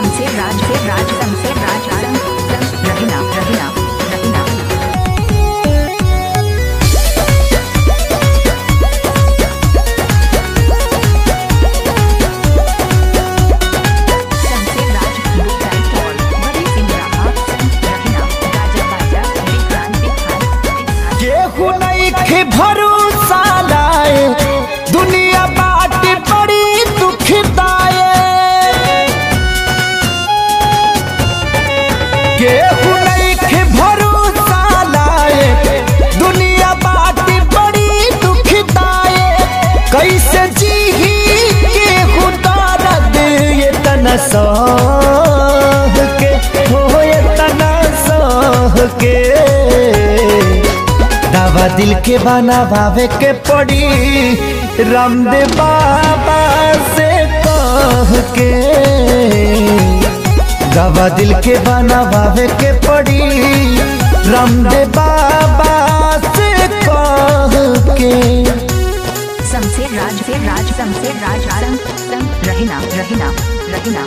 शमशेर राज से राज शमशेर राज सम सम रहीना रहीना रहीना शमशेर राज बुकाई टॉल बड़ी सिंह राहा सम रहीना गाजा बाजा विक्रांत विखान विखान केहू नइखे भरोसा लाए दुनिया बाट बड़ी दुखदाए केहू नइखे भरोसा लाए दुनिया बाट बड़ी दुखदाए कैसे जीही केहू दर्द ये तना सह के हो ये तना सह के दवा दिल के बनावे के पड़ी रामदेव बाबा से कह के दवा दिल के बनावे के पड़ी रामदेव बाबा से कह के शमशेर राज से राज शमशेर राज सम सम रहीना रहीना रहीना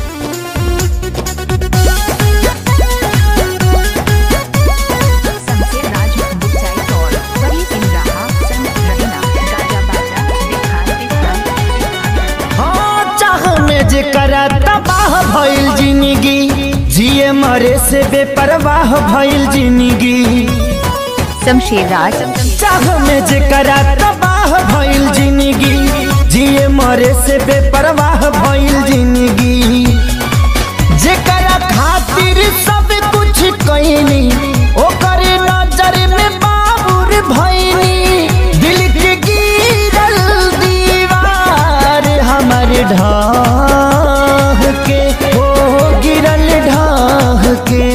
शमशेर राज बुचाई टॉल बड़ी सिंह राहा सम रहीना गाजा बाजा विखान विखान हाँ चाह में जे करा तबाह भइल जिंदगी जिए मरे से बेपरवाह भइल जिंदगी शमशेर राज चाह में जे करा तबाह भइल जिंदगी जिए मरे से बेपरवाह भइल जिंदगी जेकरा खातिर सब कुछ कइनी ओकर नजर में बाबुर भइनी दिल के गिरल दीवार हमर ढाह के हो गिरल ढाह के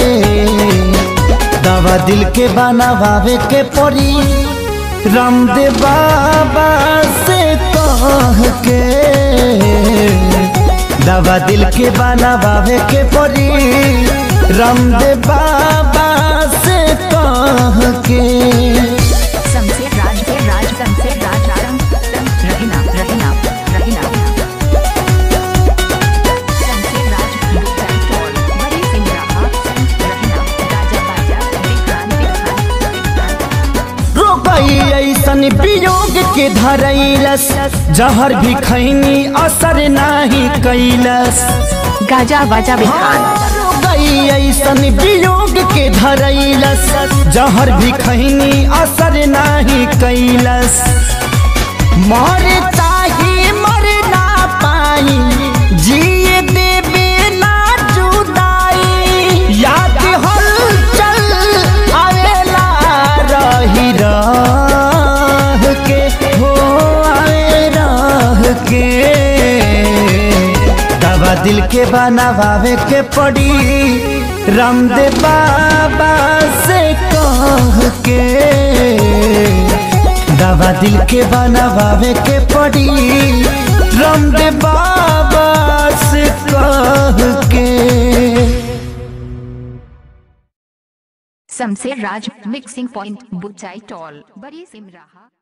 दवा दिल के बनावे के पड़ी रामदेव बाबा से कह के दवा दिल के बनावे के पड़ी रामदेव बाबा से कह के शमशेर राज से राज शमशेर राज सम सम रहीना रहीना रहीना शमशेर राज बुचाई टॉल बड़ी सिंह राहा सम रहीना गाजा बाजा विक्रांत विखान विखान रोकई ऐसन वियोग के धरैलस जहर भी खैनी असर नाही कैलस गाजा बाजा विखान रोकई ऐसन वियोग के धरैलस जहर भी खैनी असर नाही कैलस मर चाही मर ना पाई जिए देवे ना जुदाई याद हलचल आवेला रही रह के हो आवे रह के दवा दिल के बनावे के पड़ी रामदेव बाबा से कह के दवा दिल के बनावे के पड़ी रामदेव बाबा से कह के शमशेर राज मिक्सिंग पॉइंट बुचाई टॉल बड़ी सिंह राहा